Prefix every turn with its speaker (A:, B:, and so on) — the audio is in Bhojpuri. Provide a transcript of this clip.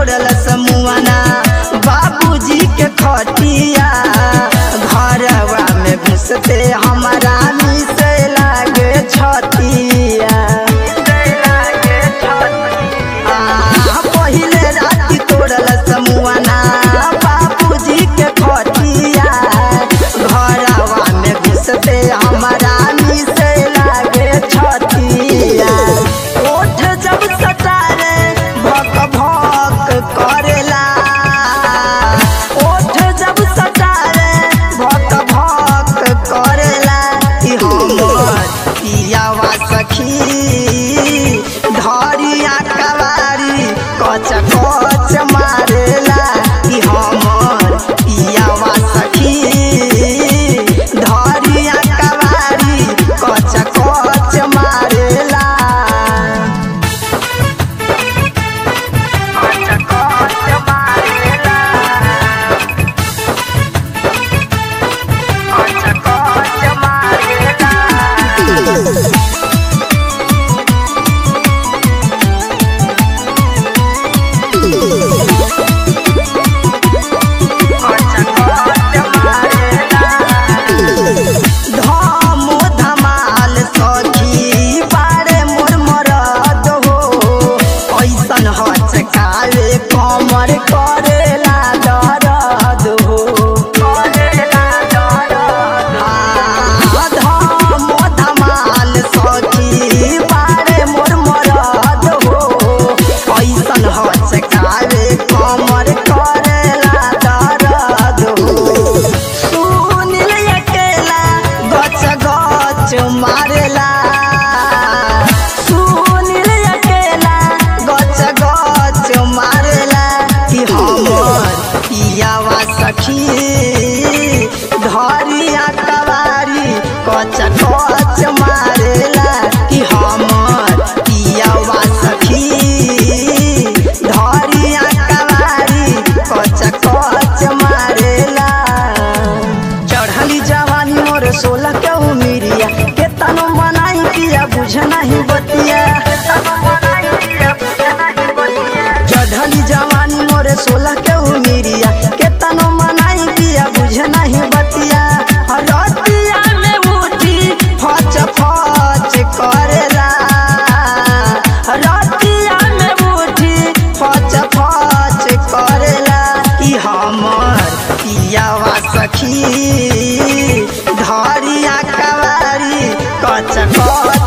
A: तोड़ल समुआना बाबूजी के खटिया घरवा में घुसते हमारा मिसे लागे छतिया आ, पहिले राति तोड़ल समुआना बाबूजी के खटिया घरवा में घुसते हमारा मिसे लागे छतिया ओठ जब सटारे भक भक करेला ओठ जब सटारे भक भक करेला कि हमर पियावा सखी धरिया कवारी कच कच मारेला कि हमर पियावा सखी धरिया कवारी कच कच मारेला धमो धमाल सखी बारे मोर मरद हो ऐसन हचकावे कमर करेला दर्द हो हाँ, धमो धमाल सखी बारे मोर मरद हो ऐसन हचकावे कमर करेला दर्द हो सुनिल अकेला गच गच मारेला सुनिल अकेला गच गच मारेला कि हमर पियावा सखी धरिया कवारी कच कच मारेला कि हमर पियावा सखी धरिया कवारी कच कच मारेला चढ़ली जवानी मोर सोलह के उमिरिया के तनो बनाई पिया बुझ नहीं बतिया चढ़ली जवानी मोर सोलह के उमिरिया के तनो मनाई पिया बुझ नहीं बतिया रतिया में उठी फच फच करेला रतिया में उठी फच फच करेला कि हमर पियावा सखी धरिया कवारी कच कच